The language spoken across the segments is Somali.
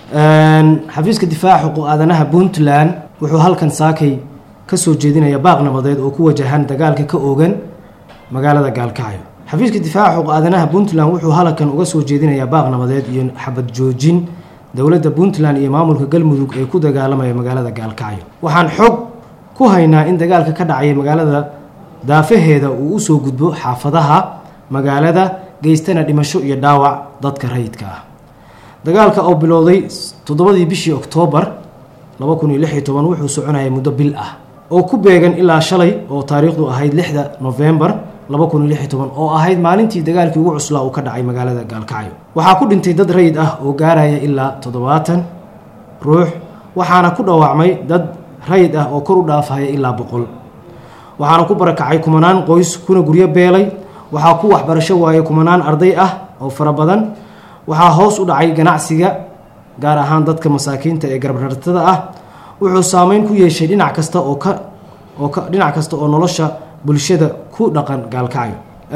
xafiiska difaaca xuquuq aadanaha puntland wuxuu halkan saakay ka soo jeedinaya baaq nabadeed oo ku wajahan dagaalka ka oogan magaalada gaalkacyo xafiiska difaaca xuquuq aadanaha puntland wuxuu halkan uga soo jeedinayaa baaq nabadeed iyo xabad joojin dowladda puntland iyo maamulka galmudug ee ku dagaalamaya magaalada gaalkacyo waxaan xog ku haynaa in dagaalka ka dhacaya magaalada daafaheeda uu usoo gudbo xaafadaha magaalada geystana dhimasho iyo dhaawac dadka rayidka ah dagaalka oo bilowday toddobadii bishii oktoobar laba kun iyo lix iyo toban wuxuu soconayay muddo bil ah oo ku beegan ilaa shalay oo taariikhdu ahayd lixda novembar laba kun iyo lix iyo toban oo ahayd maalintii dagaalkii ugu cuslaa uu ka dhacay magaalada gaalkacyo waxaa ku dhintay dad rayid ah oo gaaraya ilaa toddobaatan ruux waxaana ku dhawaacmay dad rayid ah oo kor u dhaafaya ilaa boqol waxaana ku barakacay kumanaan qoys kuna guryo beelay waxaa ku waxbarasho waayay kumanaan arday ah oo fara badan waxaa hoos u dhacay ganacsiga gaar ahaan dadka masaakiinta ee garbarartada ah wuxuu saameyn ku yeeshay dhinac kasta oo ka oo ka dhinac kasta oo nolosha bulshada ku dhaqan gaalkacyo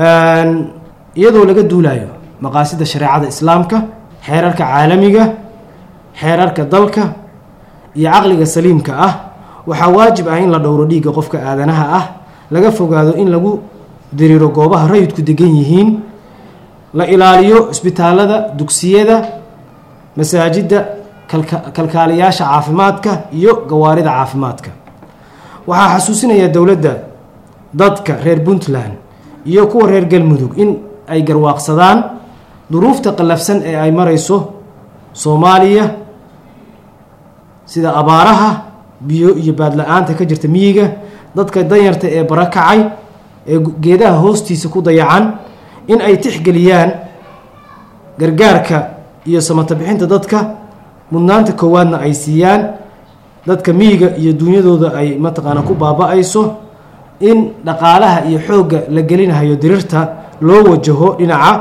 iyadoo laga duulayo maqaasida shareecada islaamka xeerarka caalamiga xeerarka dalka iyo caqliga saliimka ah waxaa waajib ah in la dhowro dhiigga qofka aadanaha ah laga fogaado in lagu diriiro goobaha rayidku degan yihiin la ilaaliyo isbitaalada dugsiyada masaajidda kalkaaliyaasha caafimaadka iyo gawaarida caafimaadka waxaa xasuusinaya dowladda dadka reer puntland iyo kuwa reer galmudug in ay garwaaqsadaan duruufta qallafsan ee ay marayso soomaaliya sida abaaraha biyo iyo baadla-aanta ka jirta miyiga dadka danyarta ee barakacay ee geedaha hoostiisa ku dayacan in ay tixgeliyaan gargaarka iyo samata bixinta dadka mudnaanta koowaadna ay siiyaan dadka miyiga iyo duunyadooda ay mataqaana ku baaba-ayso in dhaqaalaha iyo xoogga la gelinahayo dirirta loo wajaho dhinaca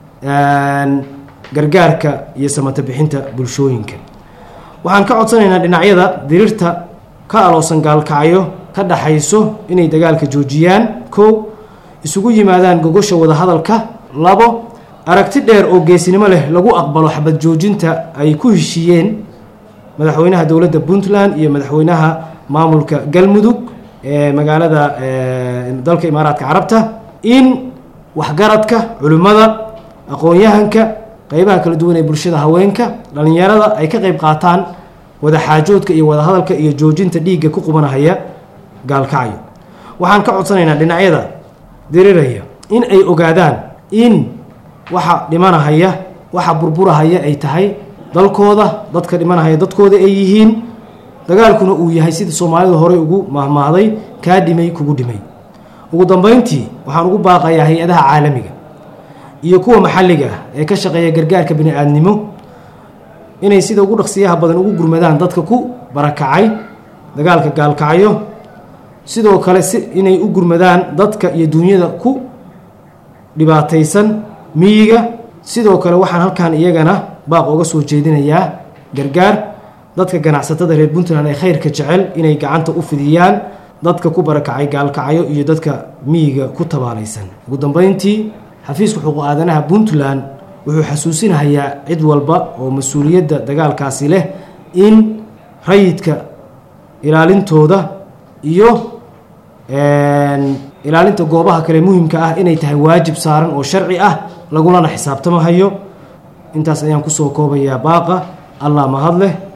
gargaarka iyo samata bixinta bulshooyinka waxaan ka codsanaynaa dhinacyada dirirta ka aloosan gaalkacyo ka dhaxayso inay dagaalka joojiyaan kow isugu yimaadaan gogosha wadahadalka labo aragti dheer oo geesinimo leh lagu aqbalo xabad joojinta ay ku heshiiyeen madaxweynaha dowladda puntland iyo madaxweynaha maamulka galmudug ee magaalada dalka imaaraadka carabta in waxgaradka culimmada aqoon-yahanka qeybaha kala duwan ee bulshada haweenka dhallinyarada ay ka qeyb qaataan wadaxaajoodka iyo wadahadalka iyo joojinta dhiigga ku qubanahaya gaalkacyo waxaan ka codsanaynaa dhinacyada diriraya in ay ogaadaan in waxa dhimanahaya waxa burburahaya ay tahay dalkooda dadka dhimanahaya dadkooda ay yihiin dagaalkuna uu yahay sida soomaalida horey ugu mahmaahday kaa dhimay kugu dhimay ugu dambeyntii waxaan ugu baaqayaa hay-adaha caalamiga iyo kuwa maxalliga ah ee ka shaqeeya gargaarka bini-aadnimo inay sida ugu dhaqsiyaha badan ugu gurmadaan dadka ku barakacay dagaalka gaalkacyo sidoo kale si inay u gurmadaan dadka iyo duunyada ku dhibaataysan miyiga sidoo kale waxaan halkan iyagana baaq oga soo jeedinayaa gargaar dadka ganacsatada reer puntland ee khayrka jecel inay gacanta u fidiyaan dadka ku barakacay gaalkacyo iyo dadka miyiga ku tabaalaysan ugu dambeyntii xafiiska xuquuq aadanaha puntland wuxuu xasuusinahayaa cid walba oo mas-uuliyadda dagaalkaasi leh in rayidka ilaalintooda iyo ilaalinta goobaha kale muhimka ah inay tahay waajib saaran oo sharci ah lagulana xisaabtamahayo intaas ayaan kusoo koobayaa baaqa allah mahad leh